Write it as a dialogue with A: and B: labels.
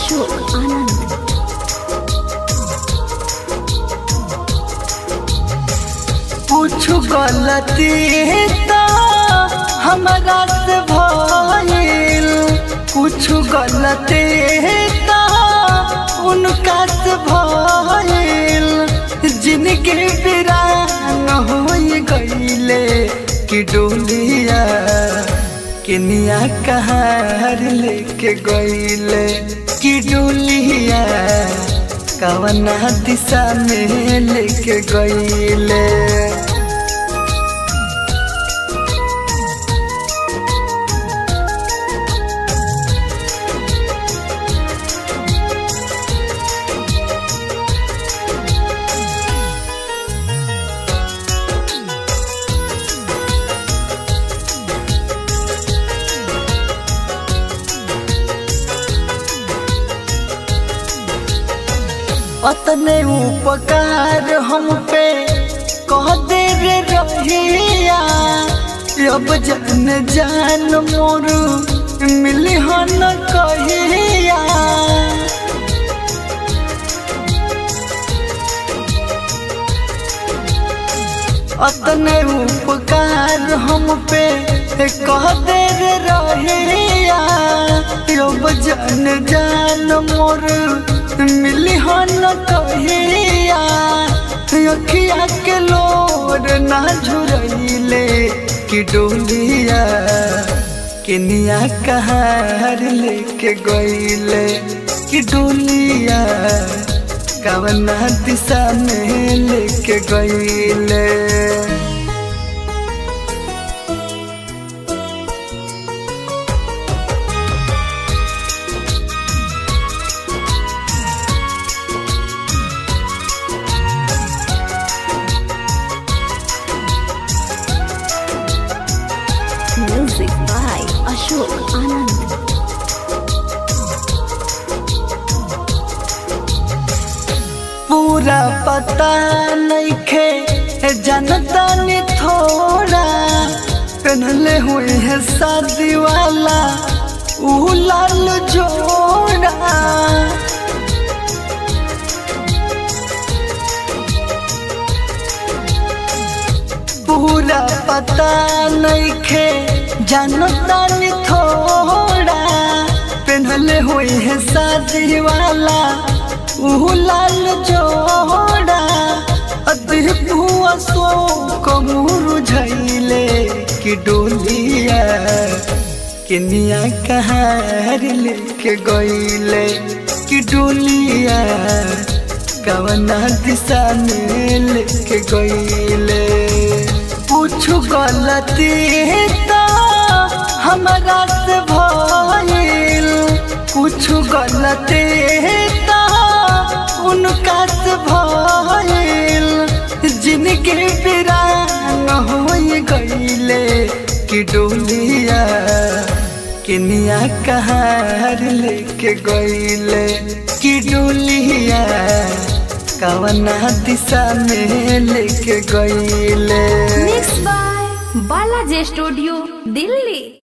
A: अशोक आनंद
B: कुछ गलती तो हमारा से भइल कुछ गलती तो उनका से भइल जिनके बिरान हो गईले कि डोलिया किनिया कहार लेके गईले कि डोलिया कवना दिशा में लेके गईले अतने उपकार हम पे कह दे रे रहिया अब जन जान मोर मिली हन कहिया अतने उपकार हम पे कह दे रे रहिया अब जन जान मोर मिली हन कहिया अखिया के लोर ना झुरैले कि डोलिया किनिया कहार लेके गईले कि डोलिया कवना दिशा में लेके गईले
A: म्यूजिक बाय अशोक आनंद
B: पूरा पता नहीं खे जनता ने थोड़ा पहनले हुए है शादी वाला ऊ लाल जोड़ा पूरा पता नहीं खे जनता ने थोड़ा पहनले हुए है शादी वाला ऊ लाल जोड़ा अदहुआ सो कमूर झैले कि डोलिया किनिया कहार लेके गईले कि डोलिया कवना दिशा में लेके गईले कुछ गलती तो हमारा से भइल कुछ गलती तो उनका से भइल जिनके बिरान हो गईले कि डोलिया किनिया कहार लेके गईले कि डोलिया कवना दिशा में लेके गईले
A: mix by Balaji studio Delhi